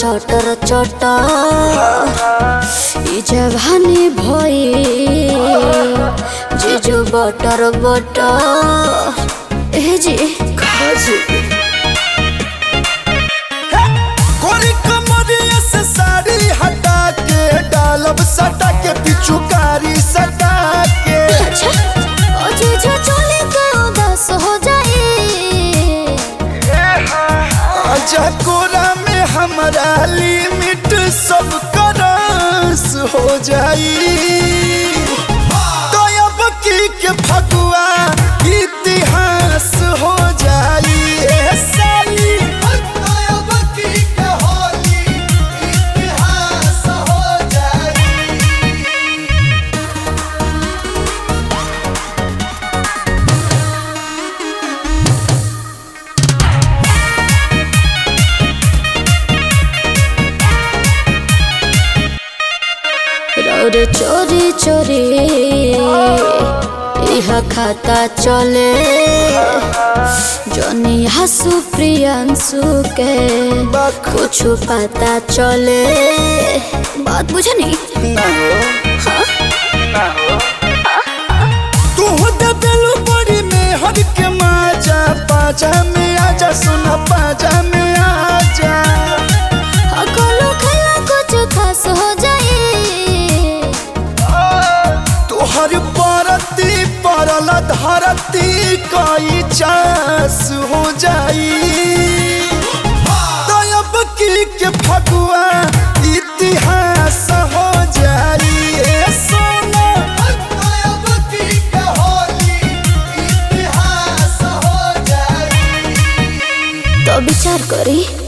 चटर चटर ई जवानी भई जीजू बटर बटर ए जी खाजू कोरी कमरिया से साड़ी हटा के डालब सटा के पिचुकारी सटा के अच्छा ओ जीजू चले तो उदास हो जाए आजा कोरा में हमारा लिमिट सब करस हो जाई तो अब की के फगुआ इतिहास हो जाई ए साली तो अब की के होली इतिहास हो जाई रौर चोरी चोरी इह खाता चले जनी हसु प्रियंसु के कुछ पता चले बात बुझे नहीं ना हो हाँ? तू दे दिलु बड़ी में हर के माजा पाजा में आजा सुना पाजा में आजा अकलो खला कुछ खास हो जाए तू हर परती परल धरती कई चास हो जाई तो अब की के फगुआ इतिहास हो जाई ए सोना तो अब की के होली इतिहास हो जाई तो विचार करी